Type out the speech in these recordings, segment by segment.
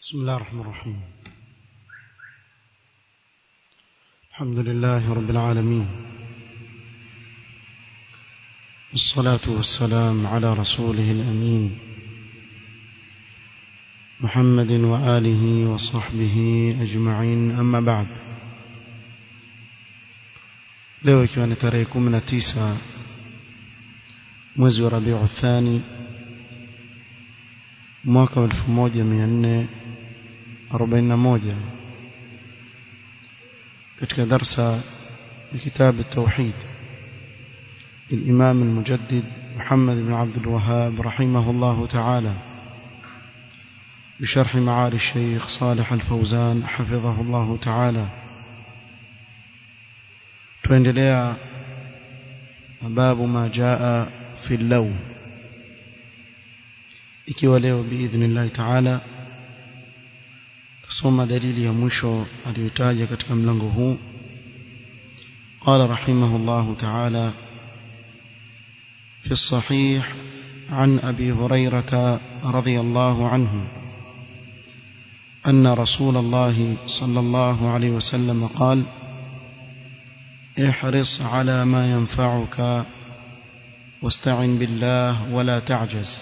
بسم الله الرحمن الرحيم الحمد لله رب العالمين والصلاة والسلام على رسوله الأمين محمد وآله وصحبه أجمعين أما بعد leo ikiwa ni tarehe kumi na tisa mwezi wa rabiu thani mwaka wa elfu moja mia nne arobaini na moja katika darsa ya kitabu التوحيد للإمام المجدد محمد بن عبد الوهاب رحمه الله تعالى بشرح معالي الشيخ صالح الفوزان حفظه الله تعالى tuendelea babu ma jaa fi law ikiwa leo biidhnillah taala tusoma dalili ya mwisho aliyotaja katika mlango huu قال رحمه الله تعالى في الصحيح عن أبي هريرة رضي الله عنه أن رسول الله صلى الله عليه وسلم قال احرص على ما ينفعك واستعن بالله ولا تعجز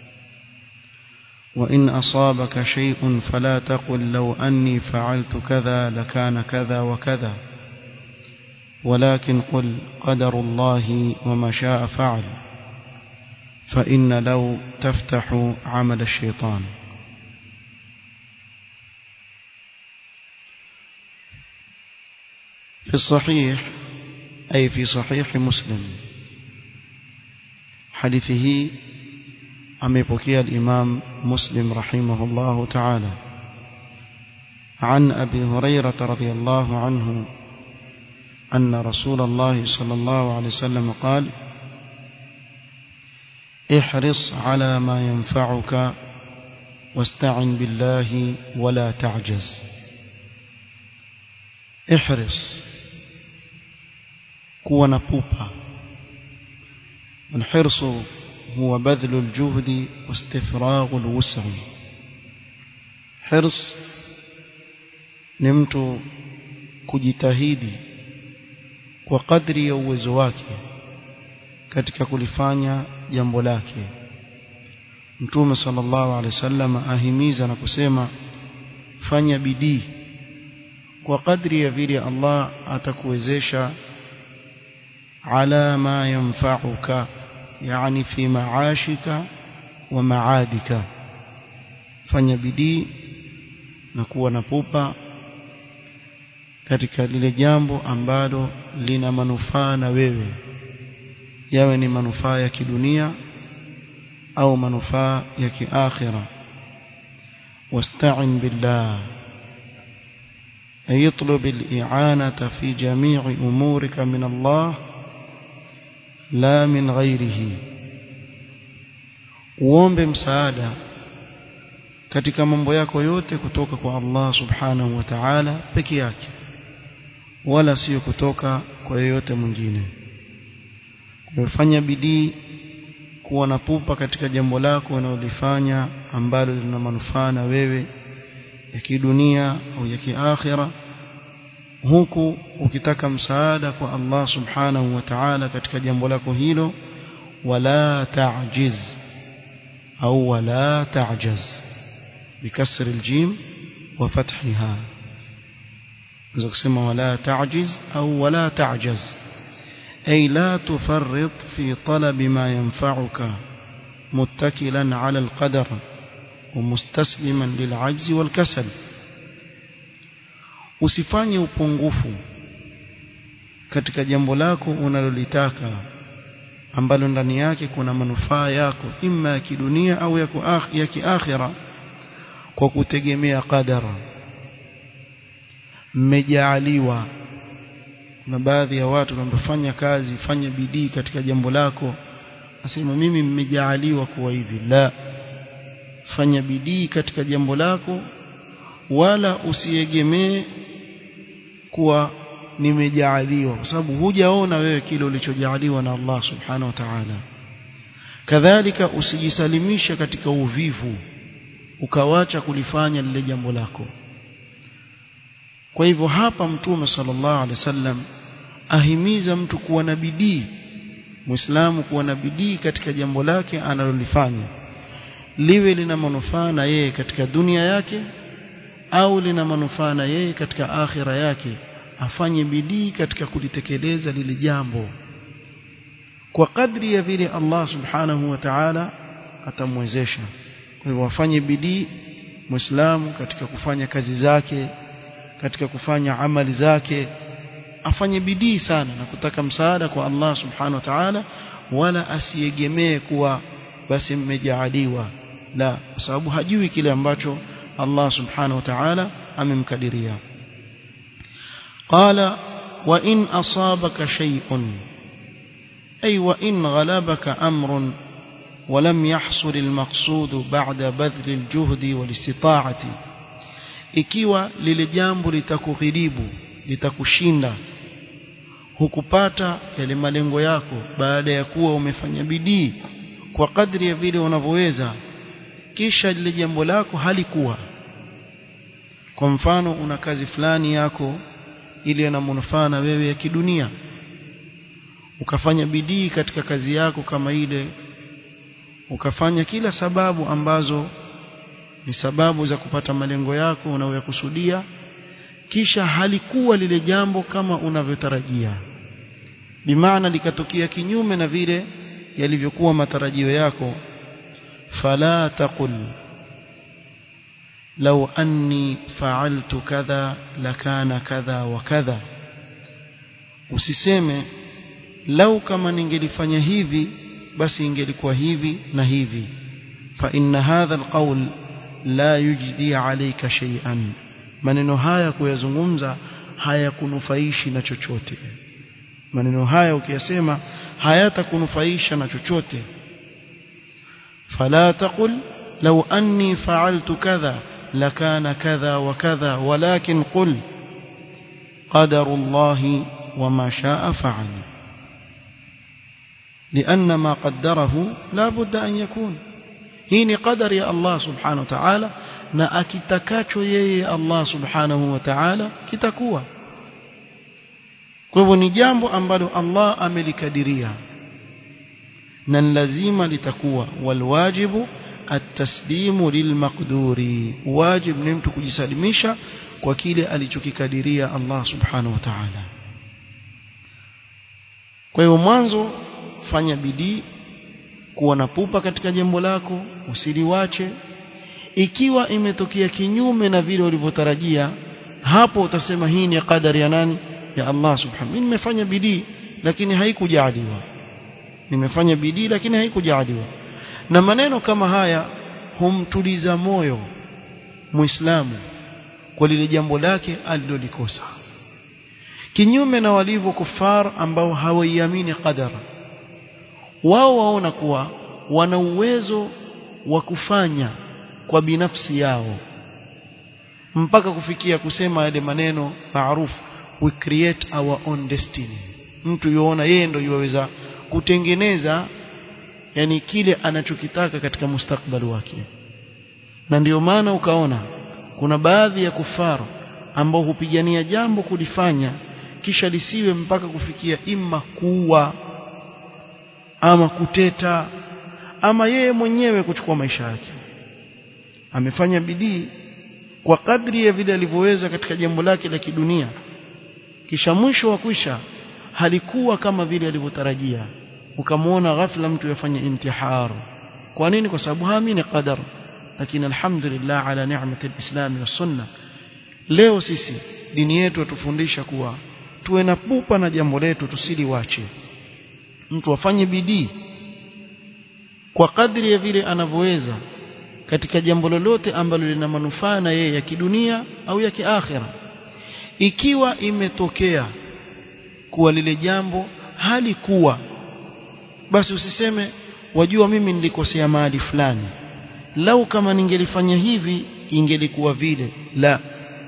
وإن أصابك شيء فلا تقل لو أني فعلت كذا لكان كذا وكذا ولكن قل قدر الله وما شاء فعل فإن لو تفتح عمل الشيطان في الصحيح أي في صحيح مسلم حديثه أميبكي الإمام مسلم رحمه الله تعالى عن أبي هريرة رضي الله عنه أن رسول الله صلى الله عليه وسلم قال احرص على ما ينفعك واستعن بالله ولا تعجز احرص kuwa na pupa الحرص هو بذل الجهد واستفراغ الوسع حرص ni mtu kujitahidi kwa kadri ya uwezo wake katika kulifanya jambo lake Mtume sallallahu alaihi wasallam ahimiza na kusema fanya bidii kwa kadri ya vile Allah atakuwezesha على ما ينفعك يعني في معاشك ومعادك fanya bidii na kuwa na pupa katika lile jambo ambalo lina manufaa na wewe yawe ni manufaa ya kidunia au manufaa ya kiakhira wasta'in billah ay اطلب الاعانه في جميع امورك من الله la min ghairihi uombe msaada katika mambo yako yote kutoka kwa Allah subhanahu wa ta'ala peke yake wala sio kutoka kwa yeyote mwingine kufanya bidii kuwa na pupa katika jambo lako unalolifanya ambalo lina manufaa na wewe ya kidunia au ya kiakhira huku ukitaka msaada kwa Allah subhanahu wa ta'ala katika jambo lako hilo wala ta'jiz au wala ta'jaz bikasr aljim wa fathiha unaweza kusema wala ta'jiz au wala ta'jaz ay la tufarrit fi talab ma yanfa'uka muttakilan 'ala alqadar ومستسلما للعجز والكسل usifanye upungufu katika jambo lako unalolitaka ambalo ndani yake kuna manufaa yako imma ya kidunia au ya kiakhira kwa kutegemea qadara mmejaaliwa na baadhi ya watu wanapofanya kazi fanya bidii katika jambo lako asema mimi mmejaaliwa kuwa hivi la fanya bidii katika jambo lako wala usiegemee kuwa nimejaaliwa kwa sababu hujaona wewe kile ulichojaaliwa na Allah subhanahu wa ta'ala kadhalika usijisalimisha katika uvivu ukawacha kulifanya lile jambo lako kwa hivyo hapa mtume sallallahu alaihi wasallam ahimiza mtu kuwa na bidii muislamu kuwa na bidii katika jambo lake analolifanya liwe lina manufaa na yeye katika dunia yake au lina manufaa na yeye katika akhira yake afanye bidii katika kulitekeleza lile jambo kwa kadri ya vile Allah subhanahu wa ta'ala atamwezesha kwa hivyo afanye bidii muislamu katika kufanya kazi zake katika kufanya amali zake afanye bidii sana na kutaka msaada kwa Allah subhanahu wa ta'ala wala asiegemee kuwa basi mmejaaliwa la kwa sababu hajui kile ambacho Allah subhanahu wa ta'ala amemkadiria qala wa in asabaka shay'un ay wa in ghalabaka amrun ولم يحصل المقصود بعد بذل الجهد والاستطاعة ikiwa lile jambo litakughiribu litakushinda hukupata yale malengo yako baada ya kuwa umefanya bidii kwa kadri ya vile unavyoweza kisha lile jambo lako halikuwa kwa mfano una kazi fulani yako ili ina manufaa na wewe ya kidunia ukafanya bidii katika kazi yako kama ile ukafanya kila sababu ambazo ni sababu za kupata malengo yako unayokusudia kisha halikuwa lile jambo kama unavyotarajia bimaana likatokea kinyume na vile yalivyokuwa matarajio yako fala taqul law anni fa'altu kadha lakana kadha wa kadha usiseme lau kama ningelifanya hivi basi ingelikuwa hivi na hivi fa inna hadha alqawl la yujdi alayka shay'an maneno haya kuyazungumza hayakunufaishi na chochote maneno haya ukiyasema hayatakunufaisha na chochote fala taqul law anni fa'altu kadha lakana kadha wa kadha walakin qul qadaru Allah wama sha'a fa'al لأن ما قدره لا بد أن يكون hii ni qadari ya Allah subhanahu wa ta'ala na akitakacho yeye Allah subhanahu wa ta'ala kitakuwa kwa hivyo ni jambo ambalo Allah amelikadiria na lazima litakuwa walwajibu at-taslimu lilmaqduri wajib ni mtu kujisalimisha kwa kile alichokikadiria Allah subhanahu wa ta'ala kwa hivyo mwanzo fanya bidii kuwa na pupa katika jambo lako usiliwache ikiwa imetokea kinyume na vile ulivyotarajia hapo utasema hii ni qadari ya nani ya Allah subhanahu mimi nimefanya bidii lakini haikujaliwa nimefanya bidii lakini haikujaliwa na maneno kama haya humtuliza moyo muislamu kwa lile jambo lake alilolikosa kinyume na walivyo kufar ambao hawaiamini qadara wao waona kuwa wana uwezo wa kufanya kwa binafsi yao mpaka kufikia kusema yale maneno maarufu we create our own destiny mtu yuona yeye ndio yuweza kutengeneza yani kile anachokitaka katika mustakbali wake na ndiyo maana ukaona kuna baadhi ya kufaru ambao hupigania jambo kulifanya kisha lisiwe mpaka kufikia imma kuwa ama kuteta ama yeye mwenyewe kuchukua maisha yake amefanya bidii kwa kadri ya vile alivyoweza katika jambo lake la kidunia kisha mwisho wa kwisha halikuwa kama vile alivyotarajia ukamwona ghafla mtu yafanya intihar kwa nini kwa sababu haamini qadar lakini alhamdulillah ala ni'mati alislam wa sunna leo sisi dini yetu atufundisha kuwa tuwe na pupa na jambo letu tusiliwache mtu afanye bidii kwa kadri ya vile anavyoweza katika jambo lolote ambalo lina manufaa na yeye ya kidunia au ya kiakhira ikiwa imetokea kuwa lile jambo halikuwa basi usiseme wajua mimi nilikosea mahali fulani lau kama ningelifanya hivi ingelikuwa vile la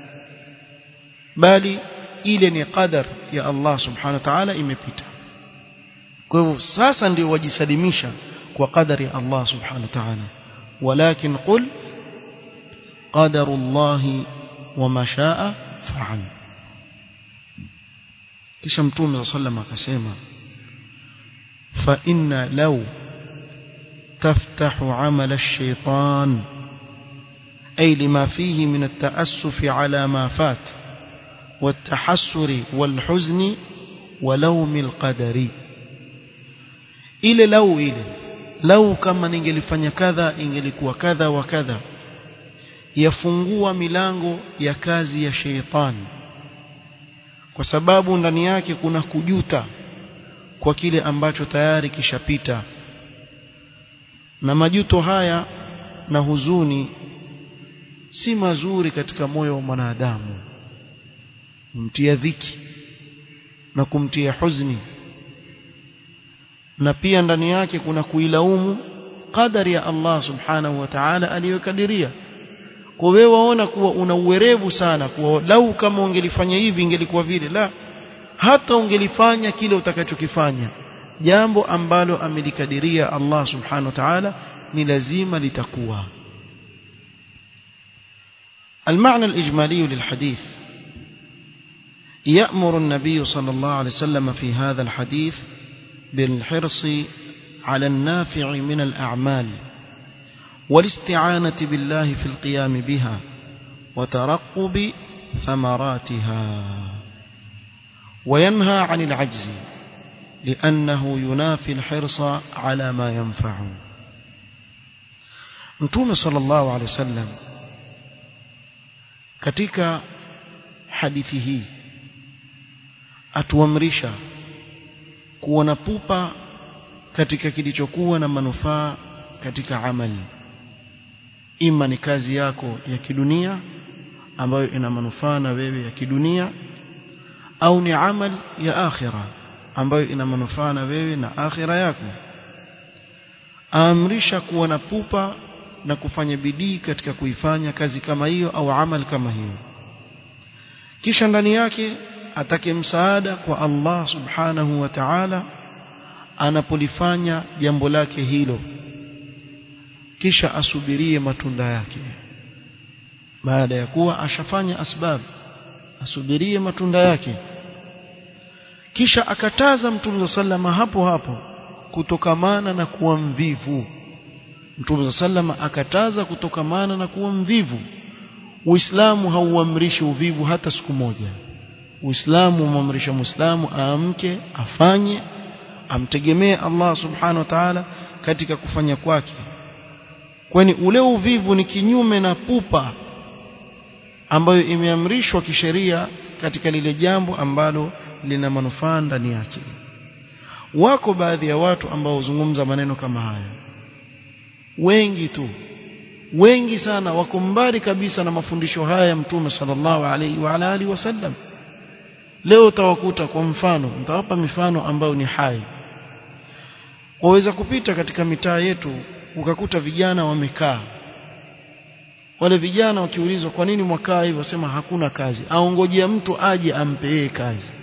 bali ile ni qadar ya Allah subhanahu wa ta'ala imepita kwa hivyo sasa ndio wajisalimisha kwa qadari ya Allah subhanahu wa ta'ala walakin qul qadarullahi wama shaa fa'al kisha mtume sallam akasema fa inna law taftahu amala ash-shaytan ay lima fihi min at-ta'assuf ala ma fat والتحسر والحزن ولوم القدر ile lau ile lau kama ningelifanya kadha ingelikuwa kadha wa kadha yafungua milango ya kazi ya sheitani kwa sababu ndani yake kuna kujuta kwa kile ambacho tayari kishapita na majuto haya na huzuni si mazuri katika moyo wa mwanadamu kumtia dhiki na kumtia huzuni na pia ndani yake kuna kuilaumu qadari ya Allah subhanahu wa ta'ala aliyokadiria kwa wewe waona kuwa una uwerevu sana kuwa lau kama ungelifanya hivi ingelikuwa vile la hata ungelifanya kile utakachokifanya jambo ambalo amelikadiria Allah subhanahu wa ta'ala ni lazima litakuwa المعنى الإجمالي للحديث يأمر النبي صلى الله عليه وسلم في هذا الحديث بالحرص على النافع من الأعمال والاستعانة بالله في القيام بها وترقب ثمراتها وينهى عن العجز لأنه ينافي الحرص على ما ينفع نتوم صلى الله عليه وسلم katika hadithi hii atuamrisha kuwa na pupa katika kilichokuwa na manufaa katika amali ima ni kazi yako ya kidunia ambayo ina manufaa na wewe ya kidunia au ni amali ya akhira ambayo ina manufaa na wewe na akhira yako aamrisha kuwa na pupa na kufanya bidii katika kuifanya kazi kama hiyo au amali kama hiyo kisha ndani yake atake msaada kwa Allah subhanahu wa ta'ala anapolifanya jambo lake hilo kisha asubirie matunda yake baada ya kuwa ashafanya asbab asubirie matunda yake kisha akataza mtume sallama hapo hapo kutokamana na kuwa mvivu mtume sallama akataza kutokamana na kuwa mvivu uislamu hauamrishi uvivu hata siku moja uislamu umamrisha muislamu aamke afanye amtegemee Allah subhanahu wa ta'ala katika kufanya kwake kwani ule uvivu ni kinyume na pupa ambayo imeamrishwa kisheria katika lile jambo ambalo lina manufaa ndani yake wako baadhi ya watu ambao huzungumza maneno kama haya wengi tu wengi sana wako mbali kabisa na mafundisho haya ya mtume sallallahu alaihi wa ala alihi wasallam leo utawakuta kwa mfano nitawapa mifano ambayo ni hai waweza kupita katika mitaa yetu ukakuta vijana wamekaa wale vijana wakiulizwa kwa nini mwakaa hivyo wasema hakuna kazi aongojea mtu aje ampee kazi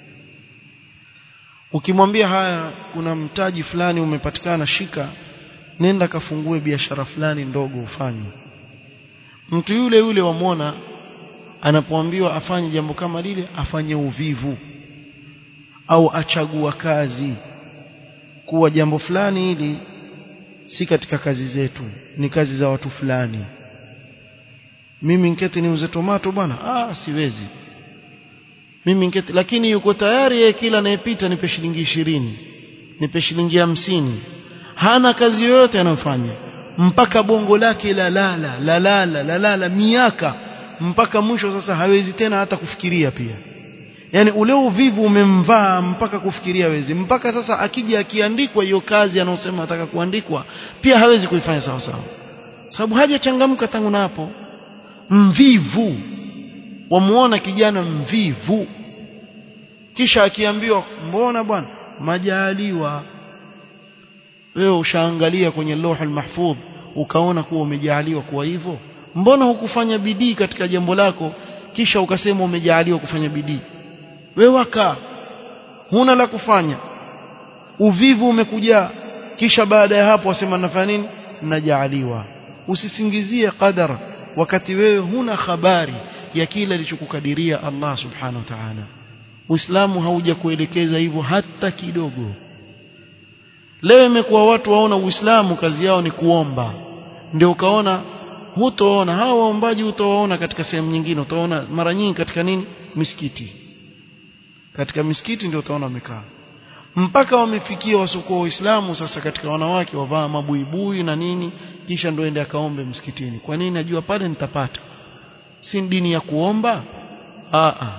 ukimwambia haya kuna mtaji fulani umepatikana shika nenda kafungue biashara fulani ndogo ufanye mtu yule yule wamwona anapoambiwa afanye jambo kama lile afanye uvivu au achagua kazi kuwa jambo fulani hili si katika kazi zetu ni kazi za watu fulani mimi nketi niuze tomato bwana ah siwezi mimi nketi lakini yuko tayari yeye kila anayepita nipe shilingi ishirini nipe shilingi hamsini hana kazi yoyote anayofanya mpaka bongo lake la lala la lala la lala miaka mpaka mwisho sasa hawezi tena hata kufikiria pia yani ule uvivu umemvaa mpaka kufikiria hawezi mpaka sasa akija akiandikwa hiyo kazi anayosema ataka kuandikwa pia hawezi kuifanya sawa sawa sababu hajachangamka tangu napo mvivu wamuona kijana mvivu kisha akiambiwa mbona bwana majaliwa wewe ushaangalia kwenye lauhul mahfudh ukaona kuwa umejaliwa kuwa hivyo mbona hukufanya bidii katika jambo lako kisha ukasema umejaliwa kufanya bidii wewe wakaa huna la kufanya uvivu umekujaa kisha baada ya hapo wasema nafanya nini najaaliwa usisingizie qadar wakati wewe huna habari ya kile alichokukadiria Allah subhanahu wa ta'ala Uislamu haujakuelekeza hivyo hata kidogo leo imekuwa watu waona Uislamu kazi yao ni kuomba ndio ukaona hutoona hawa waombaji hutowaona katika sehemu nyingine utaona mara nyingi katika nini misikiti katika misikiti ndio utaona wamekaa mpaka wamefikia wasokuwa waislamu sasa katika wanawake wavaa mabuibui na nini kisha ndio ende akaombe msikitini kwa nini najua pale nitapata si dini ya kuomba a a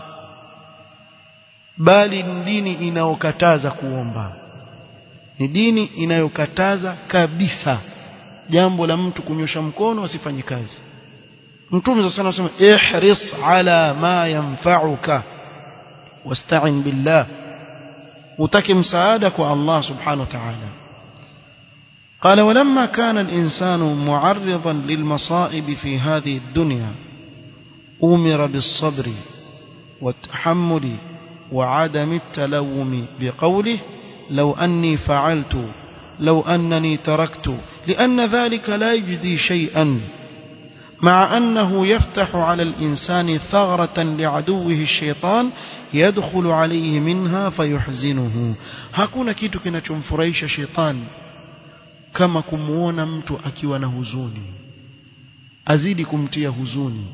bali ni dini inayokataza kuomba ni dini inayokataza kabisa jambo la mtu kunyosha mkono asifanye kazi mtume sana anasema ihris ala ma yanfa'uka wasta'in billah utake msaada kwa Allah subhanahu wa ta'ala قال ولما كان الإنسان معرضا للمصائب في هذه الدنيا أمر بالصبر والتحمل وعدم التلوم بقوله لو أني فعلت لو أنني تركت لأن ذلك لا يجدي شيئا مع أنه يفتح على الإنسان ثغرة لعدوه الشيطان يدخل عليه منها فيحزنه hakuna kitu kinachomfurahisha shetani kama kumuona mtu akiwa na huzuni azidi kumtia huzuni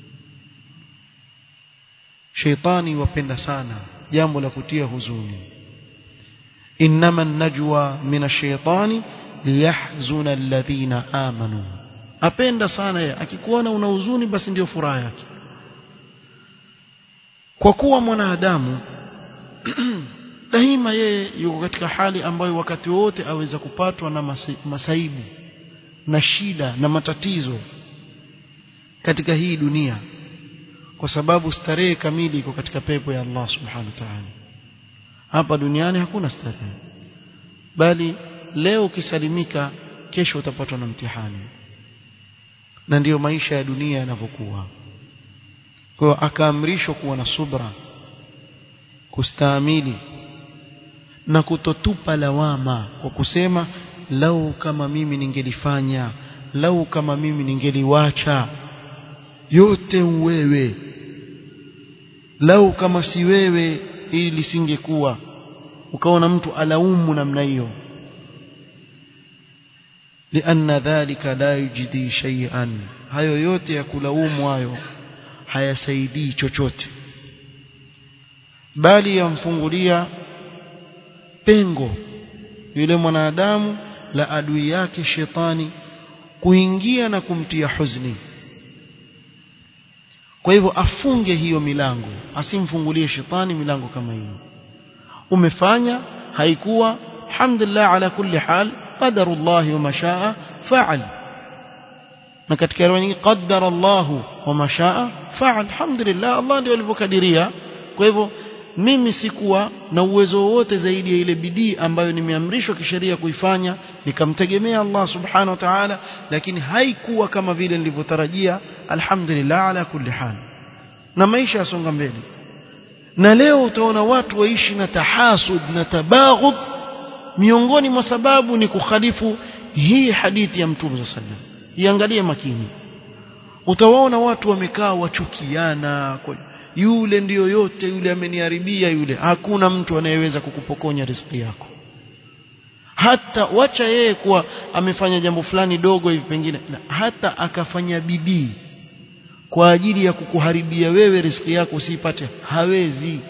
sheitani wapenda sana jambo la kutia huzuni inma najwa min ash-shaytani liyahzuna alladhina amanu apenda sana yeye akikuona una huzuni basi ndio furaha yake kwa kuwa mwanadamu daima yeye yuko katika hali ambayo wakati wote aweza kupatwa na masaibu na shida na matatizo katika hii dunia kwa sababu starehe kamili iko katika pepo ya Allah subhanahu wa ta'ala hapa duniani hakuna starehe bali leo ukisalimika kesho utapatwa na mtihani na ndiyo maisha ya dunia yanavyokuwa kwa hiyo akaamrishwa kuwa na subra kustahimili na kutotupa lawama kwa kusema lau kama mimi ningelifanya lau kama mimi ningeliwacha yote wewe lau kama si wewe ili lisingekuwa ukaona mtu alaumu namna hiyo لأن ذلك لا يجدي شيئا hayo yote ya kulaumu hayo hayasaidii chochote bali yamfungulia pengo yule mwanadamu la adui yake shetani kuingia na kumtia huzuni kwa hivyo afunge hiyo milango asimfungulie shetani milango kama hiyo umefanya haikuwa alhamdulillah ala kulli hal qadarullah wa mashaa fa'al na katika riwaya nyingine qaddara Allah wa mashaa fa'al alhamdulillah Allah ndio alivyokadiria kwa hivyo mimi sikuwa na uwezo wowote zaidi ya ile bidii ambayo nimeamrishwa kisheria kuifanya nikamtegemea Allah subhanahu wa ta'ala lakini haikuwa kama vile nilivyotarajia alhamdulillah ala kulli hal na maisha yasonga mbele na leo utaona watu waishi na tahasud na tabaghud miongoni mwa sababu ni kukhalifu hii hadithi ya mtume sallallahu alaihi wasallam iangalie makini utawaona watu wamekaa wachukiana kwa yule ndiyo yote yule ameniharibia yule hakuna mtu anayeweza kukupokonya riziki yako hata wacha yeye kuwa amefanya jambo fulani dogo hivi pengine na hata akafanya bidii kwa ajili ya kukuharibia wewe riziki yako usipate hawezi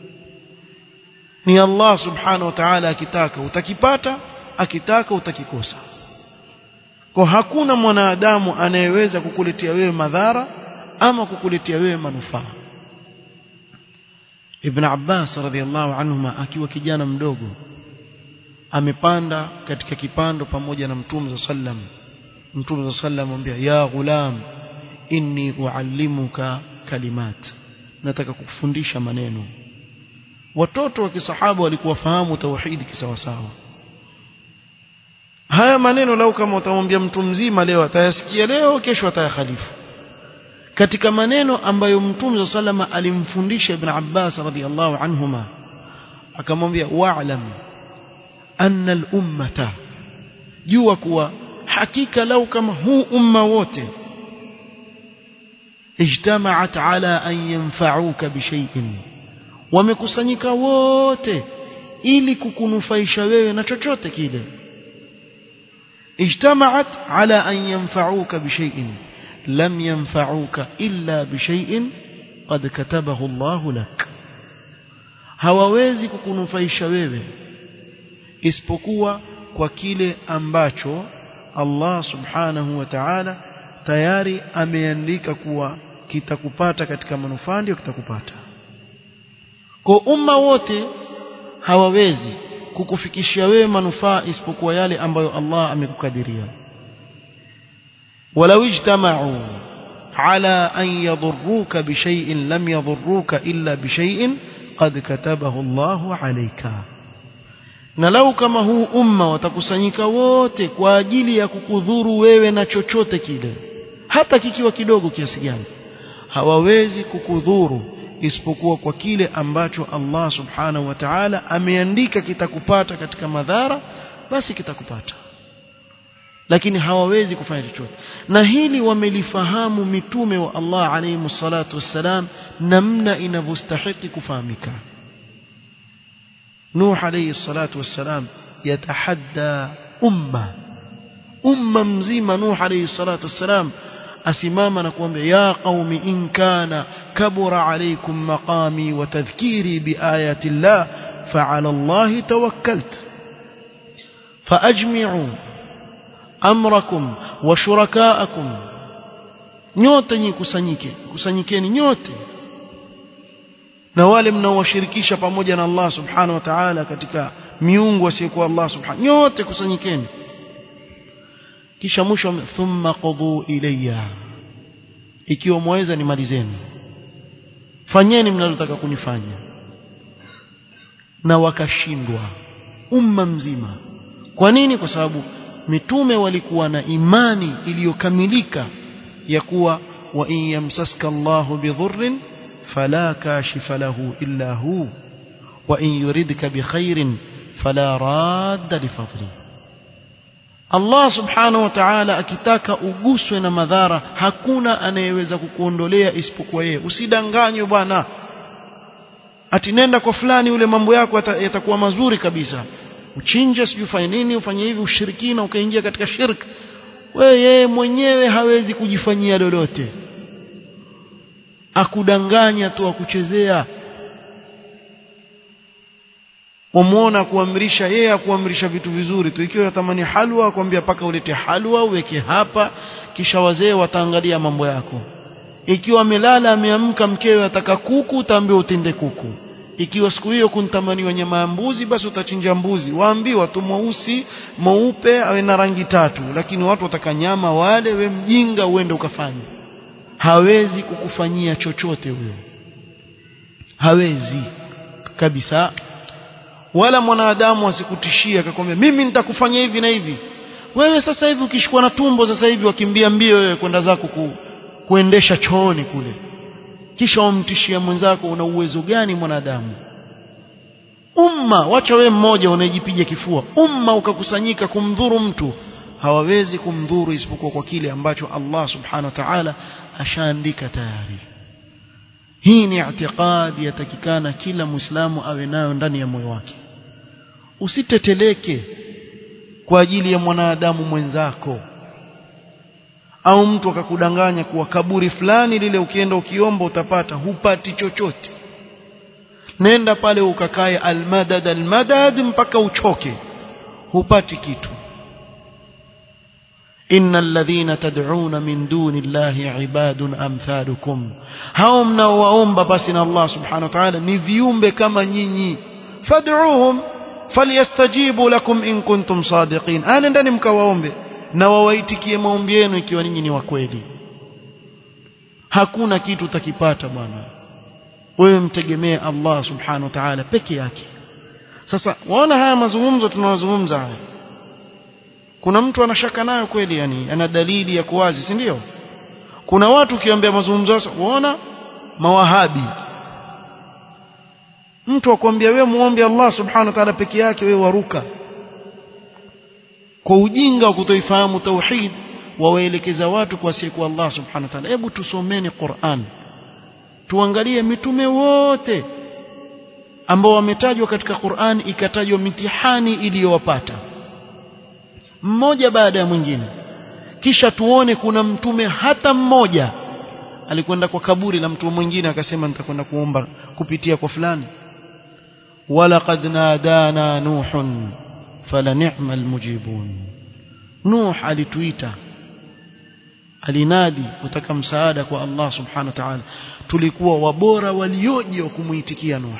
ni Allah subhanahu wa ta'ala akitaka utakipata akitaka utakikosa kwa hakuna mwanadamu anayeweza kukuletea wewe madhara ama kukuletea wewe manufaa Ibn Abbas radhiallahu anhuma akiwa kijana mdogo amepanda katika kipando pamoja na Mtume sallam Mtume sallam amwambia ya ghulam inni uallimuka kalimat nataka kukufundisha maneno watoto wa kisahaba walikuwa fahamu tauhidi kisawasawa haya maneno lau kama utamwambia mtu mzima leo atayasikia leo kesho atayakhalifu katika maneno ambayo mtume sallama alimfundisha ibn Abbas radhiallahu anhuma akamwambia wa'lam anna al-ummata jua kuwa hakika lau kama huu umma wote ijtama'at ala an yanfa'uka bishay'in wamekusanyika wote ili kukunufaisha wewe na chochote kile ijtama'at ala an yanfa'uka bishay'in lam yanfa'uka illa bishay'in qad katabahu Allah lak hawawezi kukunufaisha wewe isipokuwa kwa kile ambacho Allah subhanahu wa ta'ala tayari ameandika kuwa kitakupata katika manufaa ndio kitakupata kwa umma wote hawawezi kukufikishia wewe manufaa isipokuwa yale ambayo Allah amekukadiria walau ijtama'u ala an yadhurruka bishay'in lam yadhurruka illa bishay'in qad katabahu Allah alayka na lau kama huu umma watakusanyika wote kwa ajili ya kukudhuru wewe na chochote kile hata kikiwa kidogo kiasi gani hawawezi kukudhuru isipokuwa kwa kile ambacho Allah subhanahu wa ta'ala ameandika kitakupata katika madhara basi kitakupata lakini hawawezi kufanya chochote na hili wamelifahamu mitume wa Allah alayhi salatu wassalam namna inavyostahili kufahamika Nuh alayhi salatu wassalam yatahadda umma umma mzima Nuh alayhi salatu wassalam asimama na kuambia ya qaumi in kana kabura alaykum maqami wa tadhkiri biayati llah fa'ala Allah tawakkalt faajmi'u amrakum wa shurakaakum nyote nyi kusanyike kusanyikeni nyote na wale mnaowashirikisha pamoja na Allah subhanahu wa ta'ala katika miungu asiyokuwa Allah subhanahu nyote kusanyikeni kisha mwisho thumma qudhu ilayya ikiwa mwaweza nimalizeni fanyeni mnalotaka kunifanya na wakashindwa umma mzima kwa nini kwa sababu mitume walikuwa na imani iliyokamilika ya kuwa wa in yamsaska Allahu bidhurrin fala kashifa lahu illa hu wa in yuridka bikhairin fala radda lifadlihi Allah subhanahu wa ta'ala akitaka uguswe na madhara hakuna anayeweza kukuondolea isipokuwa yeye usidanganywe bwana ati nenda kwa fulani ule mambo yako yatakuwa mazuri kabisa uchinje sijui ufanye nini ufanye hivi ushirikina ukaingia katika shirk wewe yeye mwenyewe hawezi kujifanyia lolote akudanganya tu akuchezea wamuona kuamrisha yeye akuamrisha vitu vizuri tu ikiwa yatamani halwa akwambia paka ulete halwa uweke hapa kisha wazee wataangalia mambo yako ikiwa amelala ameamka mkewe ataka kuku utaambiwa utende kuku ikiwa siku hiyo kuntamaniwa nyama ya mbuzi basi utachinja mbuzi waambiwa tu mweusi mweupe awe na rangi tatu lakini watu wataka nyama wale we mjinga uende ukafanya hawezi kukufanyia chochote huyo hawezi kabisa wala mwanadamu asikutishia akakwambia mimi nitakufanya hivi na hivi wewe sasa hivi ukishikwa na tumbo sasa hivi wakimbia mbio wewe kwenda zako ku, kuendesha chooni kule kisha wamtishia mwenzako una uwezo gani mwanadamu umma wacha wewe mmoja unayejipiga kifua umma ukakusanyika kumdhuru mtu hawawezi kumdhuru isipokuwa kwa kile ambacho Allah subhanahu wa ta'ala ashaandika tayari hii ni i'tiqadi yatakikana kila muislamu awe nayo ndani ya moyo wake usiteteleke kwa ajili ya mwanadamu mwenzako au mtu akakudanganya kuwa kaburi fulani lile ukienda ukiomba utapata hupati chochote nenda pale ukakae almadad almadad mpaka uchoke hupati kitu إن الذين تدعون من دون الله عباد أمثالكم hao mnaowaomba basi na Allah subhanahu wa ta'ala ni viumbe kama nyinyi fad'uuhum falyastajibu lakum in kuntum sadiqin ana ndani mkawaombe na wawaitikie maombi yenu ikiwa ninyi ni wa kweli hakuna kitu utakipata bwana wewe mtegemee Allah subhanahu wa ta'ala peke yake sasa waona haya mazungumzo tunayozungumza haya kuna mtu anashaka nayo kweli yani ana dalili ya kuwazi si ndio kuna watu ukiambia mazungumzo sasa unaona mawahabi mtu akwambia wewe muombe Allah subhanahu wa ta'ala peke yake wewe waruka kwa ujinga wa kutoifahamu tauhid wawaelekeza watu kwa siku Allah subhanahu wa ta'ala hebu tusomeni Qur'an tuangalie mitume wote ambao wametajwa katika Qur'an ikatajwa mitihani iliyowapata mmoja baada ya mwingine kisha tuone kuna mtume hata mmoja alikwenda kwa kaburi la mtu mwingine akasema nitakwenda kuomba kupitia kwa fulani walaqad nadana nuhun fala ni'mal mujibun nuh alituita alinadi kutaka msaada kwa Allah subhanahu wa ta'ala tulikuwa wabora walioje wa kumuitikia nuh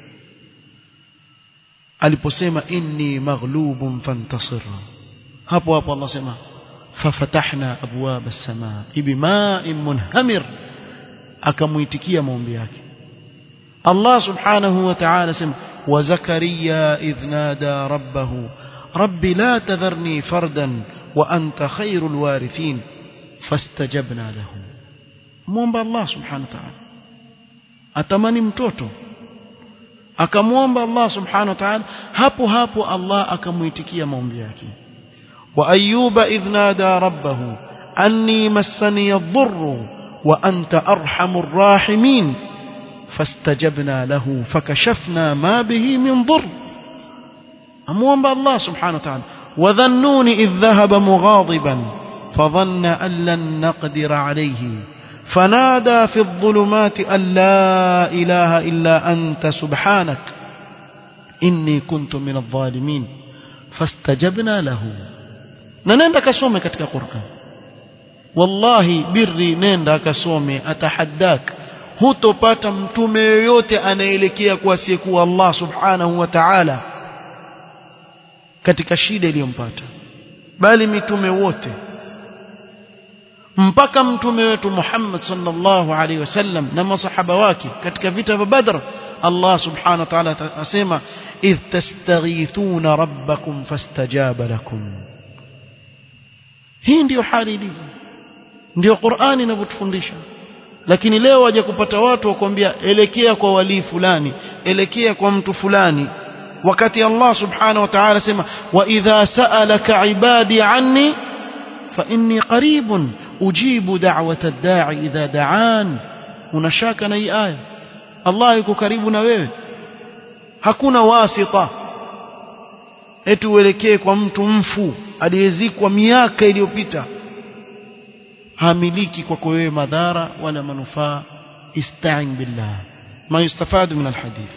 aliposema inni maghlubun fantasir hapo hapo Allah sema fafatahna abwaba as-samaa bima'in munhamir akamuitikia maombi yake Allah subhanahu wa ta'ala sema wa zakaria idh nada rabbahu rabbi la tadharni fardan wa anta khairul warithin fastajabna lahu muomba Allah subhanahu wa ta'ala atamani mtoto akamwomba Allah subhanahu wa ta'ala hapo hapo Allah akamuitikia maombi yake wa ayyuba idh nada rabbahu anni massani ad-dhurru wa anta arhamur rahimin fastajabna lahu fakashafna ma bihi min dhurr amwomba Allah subhanahu wa ta'ala wa dhannuni idh dhahaba mughadiban فظن أن لن نقدر عليه فنادى في الظلمات أن لا إله إلا أنت سبحانك إني كنت من الظالمين فاستجبنا له ننenda kasome katika Qur'an wallahi birri nenda kasome atahaddak hutopata mtume yoyote anaelekea kwa asiyekuwa Allah subhanahu wa ta'ala katika shida iliyompata bali mitume wote mpaka mtume wetu Muhammad sallallahu alaihi wasallam na masahaba wake katika vita vya Badr Allah subhanahu wa ta'ala asema idh tastaghithuna rabbakum fastajaba lakum hii ndiyo hali ilivyo ndiyo Qur'ani inavyotufundisha lakini leo waje kupata watu wakwambia elekea kwa walii fulani elekea kwa mtu fulani wakati Allah subhanahu wa ta'ala sema wa idha sa'alaka ibadi anni fa inni qaribun ujibu da'wata ad-da'i idha da'an unashaka na hii aya Allah yuko karibu na wewe hakuna wasita eti uelekee kwa mtu mfu aliyezikwa miaka iliyopita hamiliki kwako wewe madhara wala manufaa ista'in billah ma yustafadu min alhadith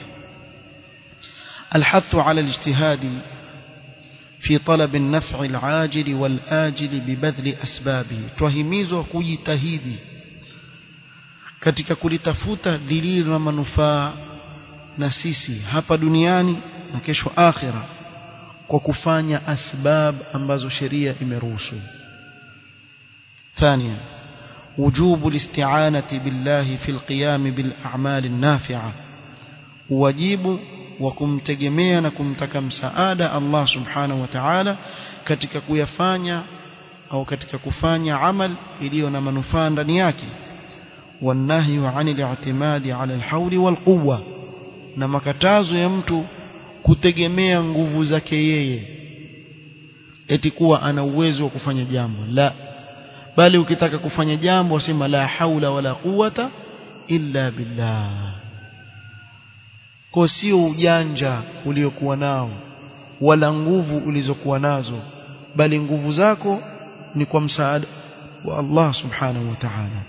الحث على الاجتهاد في طلب النفع العاجل والآجل ببذل أسبابه twahimizwa kujitahidi katika kulitafuta dhililo na manufaa na sisi hapa duniani na kesho akhira kwa kufanya asbab ambazo sheria imeruhusu ثانيا وجوب الاستعانة بالله في القيام بالأعمال النافعة واجب وكمتجمea na kumtaka msaada Allah subhanahu wa ta'ala katika kuyafanya au katika kufanya amal iliyo na manufaa ndani yake والنهي عن الاعتماد على الحول والقوة na makatazo ya mtu kutegemea nguvu zake yeye eti kuwa ana uwezo wa kufanya jambo la bali ukitaka kufanya jambo wasema la haula wala quwata illa billah kwa sio ujanja uliokuwa nao wala nguvu ulizokuwa nazo bali nguvu zako ni kwa msaada wa Allah subhanahu wa ta'ala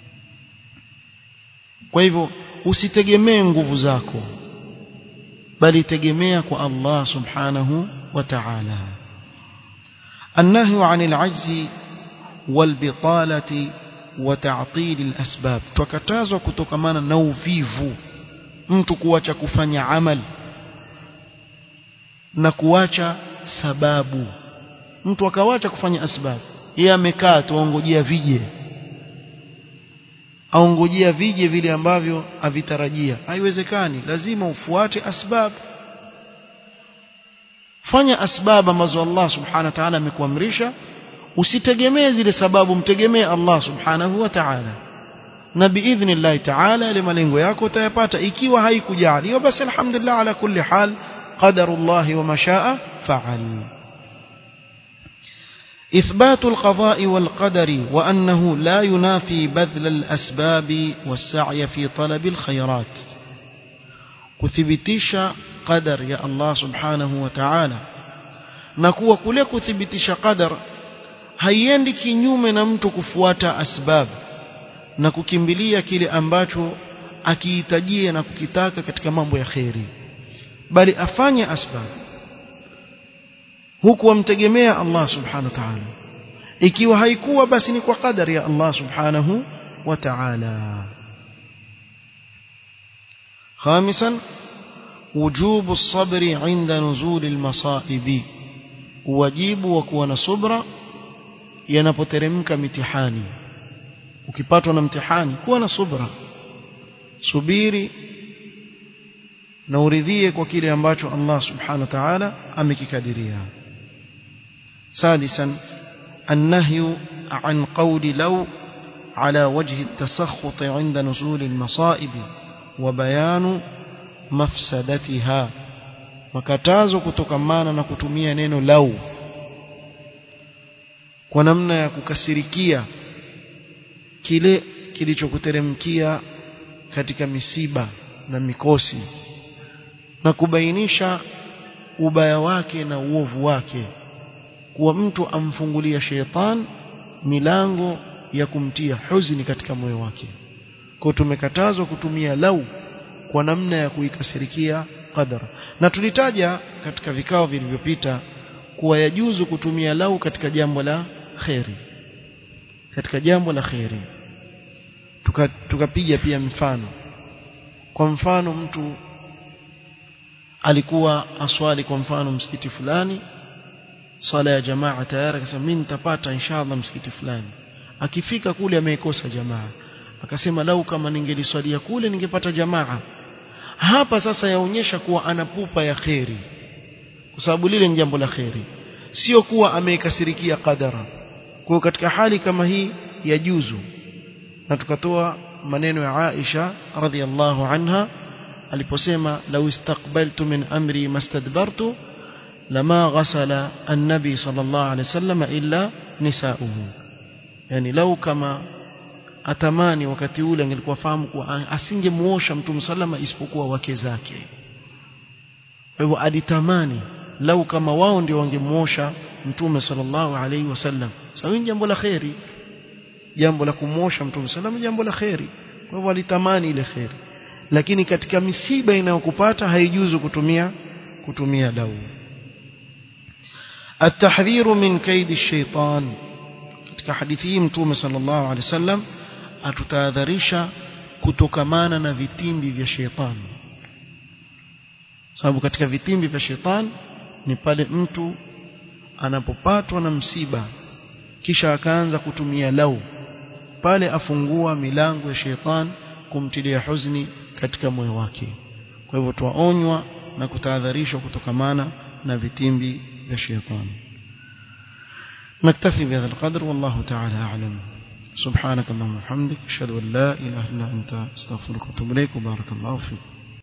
kwa hivyo usitegemee nguvu zako bali tegemea kwa Allah subhanahu wa ta'ala النهي عن العجز والبطالة وتعطيل الأسباب tukatazwa kutokamana na uvivu mtu kuacha kufanya amal na kuacha sababu mtu akawacha kufanya asbab yeye amekaa tu aongojea vije aongojea vije vile ambavyo avitarajia haiwezekani lazima ufuate asbab fanya asbab ambazo Allah subhanahu wa ta'ala amekuamrisha usitegemee zile sababu mtegemee Allah subhanahu wa ta'ala na biidhnillah ta'ala ile malengo yako utayapata ikiwa haikujaliwa basi alhamdulillah ala kulli hal qadarullah wa mashaa fa'al إثبات القضاء والقدر وأنه لا ينافي بذل الأسباب والسعي في طلب الخيرات كثبتيش قدر يا الله سبحانه وتعالى نكوى كله كثبتيش قدر haiendi kinyume na mtu kufuata asbab na kukimbilia kile ambacho akihitajia na kukitaka katika mambo ya kheri bali afanye asbab huku amtegemea Allah subhanahu wa ta'ala ikiwa haikuwa basi ni kwa kadari ya Allah subhanahu wa ta'ala خامسا وجوب الصبر عند نزول المصائب واجب وكون صبرا yanapoteremka mitihani ukipatwa na mtihani kuwa na subra subiri na uridhie kwa kile ambacho Allah subhanahu wa ta'ala amekikadiria سادسا النهي عن قول لو على وجه التسخط عند نزول المصائب وبيان مفسدتها makatazo kutokamana na kutumia neno lau kwa namna ya kukasirikia kile kilichokuteremkia katika misiba na mikosi na kubainisha ubaya wake na uovu wake kuwa mtu amfungulia sheitan milango ya kumtia huzuni katika moyo wake kwa tumekatazwa kutumia lau kwa namna ya kuikasirikia qadar na tulitaja katika vikao vilivyopita kuwa yajuzu kutumia lau katika jambo la kheri katika jambo la kheri tukapiga tuka pia mfano kwa mfano mtu alikuwa aswali kwa mfano msikiti fulani swala ya jamaa tayari akasema mimi nitapata inshallah msikiti fulani akifika kule ameikosa jamaa akasema lau kama ningeliswalia kule ningepata jamaa hapa sasa yaonyesha kuwa ana pupa ya kheri kwa sababu lile ni jambo la kheri sio kuwa ameikasirikia qadara kwa katika hali kama hii ya juzu na tukatoa maneno ya Aisha radhiallahu anha aliposema law istaqbaltu min amri mastadbartu lama ghasala an-nabi sallallahu alayhi wasallam illa nisauhu yani lau kama atamani wakati ule angelikuwa fahamu kuwa asingemuosha mtume sallama isipokuwa wake zake kwa hivyo alitamani lau kama wao ndio wangemuosha mtume sallallahu alaihi wasallam sawa so, jambo la khairi jambo la kumosha mtume sallam jambo la khairi kwa hivyo alitamani ile khairi lakini katika misiba inayokupata haijuzu kutumia kutumia lau التحذير من كيد الشيطان katika hadithi hii mtume sallallahu alaihi wasallam atutahadharisha kutokamana na vitimbi vya shetani sababu katika vitimbi vya shetani ni pale mtu anapopatwa na msiba kisha akaanza kutumia lau pale afungua milango ya shetani kumtilia huzuni katika moyo wake kwa hivyo tuwaonywa na kutahadharishwa kutokamana na vitimbi vya shetani نكتفي بهذا القدر والله تعالى أعلم سبحانك اللهم وبحمدك أشهد أن لا إله إلا أنت أستغفرك وأتوب إليك وبارك الله فيك